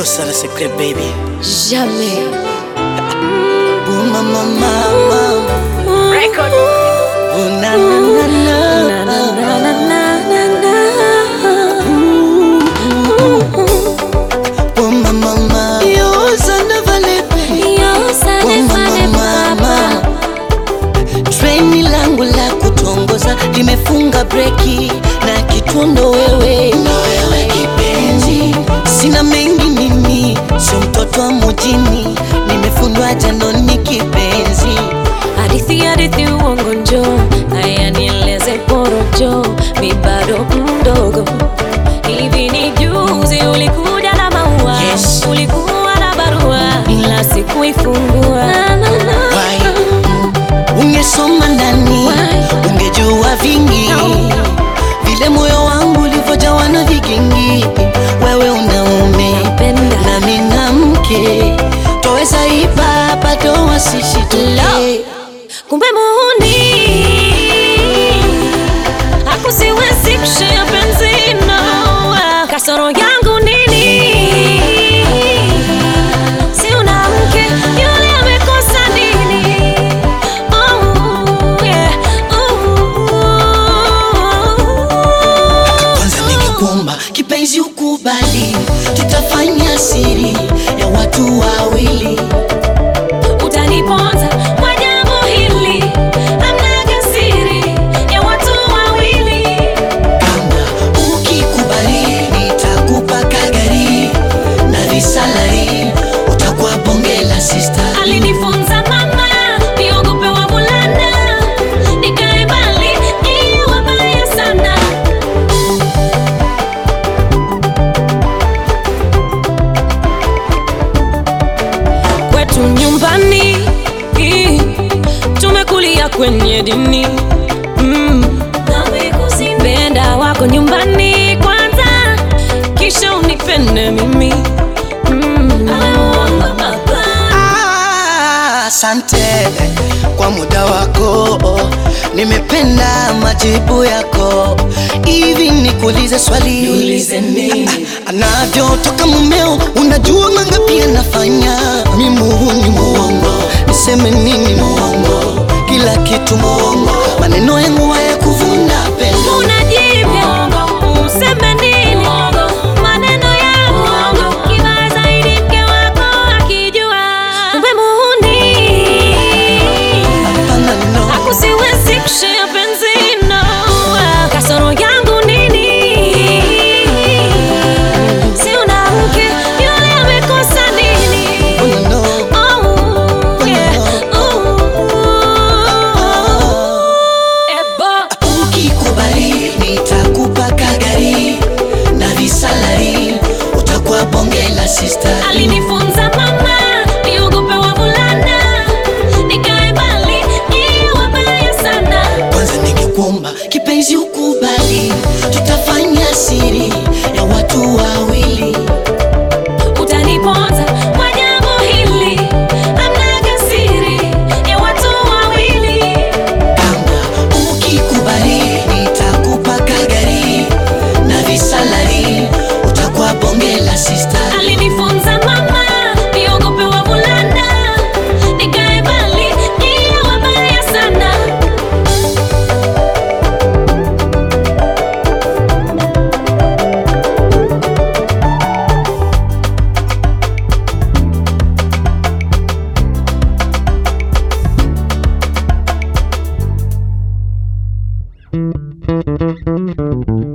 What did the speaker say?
Toi, c'est le secret, baby. Jamais. Oh, mama, mama. Record. Oh, na, na, na, na. Oh, mama, mama. Yo, ça ne valait pas. Oh, mama, mama. Treni langu la kutongoza limefunga breki na kitundo wewe, na wewe kipenzi, sina mengi mimi, sio mtoto wa mjini, nimefundwa janoni kipenzi. Hadithi hadithi uongo njo, haya nieleze porojo, mi bado mdogo. Hivi ni juzi ulikuja na maua, Yes. ulikuwa na barua, ila sikuifungua. Na, na, na. Why? Ungesoma ndani, Why? ungejua vingi, No. vile moyo wangu ulivyojawa na vigingi. Wewe unaume Napenda. nami na mke, twaweza ipa hapa doa sisi tule Kumbe muhuni hakusiwezi kushia penzi no. Kasoro yangu nini? Si una mke yule amekosa nini? Oh, yeah. Oh. Kwanza ningekuomba kipenzi ukubali, tutafanya siri ya watu wawili. Utaniponza kwa jambo hili, hamnaga siri ya watu wawili. Kama ukikubali, nitakupa kagari na visalari, utakuwa bonge la sister. Alinifunza mama niogope wavulana, nikae mbali ni wabaya sana. Kwetu nyumbani tumekulia kwenye dini mm. Penda wako nyumbani kwanza, kisha unipende mimi mm. Ah, Asante kwa muda wako, nimependa majibu yako. Hivi nikuulize swali, Niulize nini? Ah, ah, anavyotoka mumeo, unajua mangapi anafanya? Mi muhuni muongo, niseme nini muongo? Kila kitu muongo, maneno yangu haya kuvuna pendo. Unajipya useme nini? Maneno ya uongo kibaya zaidi mke wako akijua. Kumbe muhuni Hapana, no. hakusiwezi kushare penzi no. Kasoro yangu nini? Si una mke yule amekosa nini? Oh, no, no. Oh, yeah. Oh. Ebo. Ukikubali nitakupa kagari na visalari, utakuwa bonge la sister. Alinifunza mama niogope wavulana, nikae mbali ni wabaya sana. Kwanza ningekuomba kipenzi ukubali, tutafanya siri ya watu wawili. Utaniponza kwa jambo hili, hamnaga siri ya watu wawili. Kama ukikubali nitakupa kagari na visalari, utakuwa bonge la sister. Alinifunza mama niogope wavulana, nikae mbali ni wabaya sana. Thank you.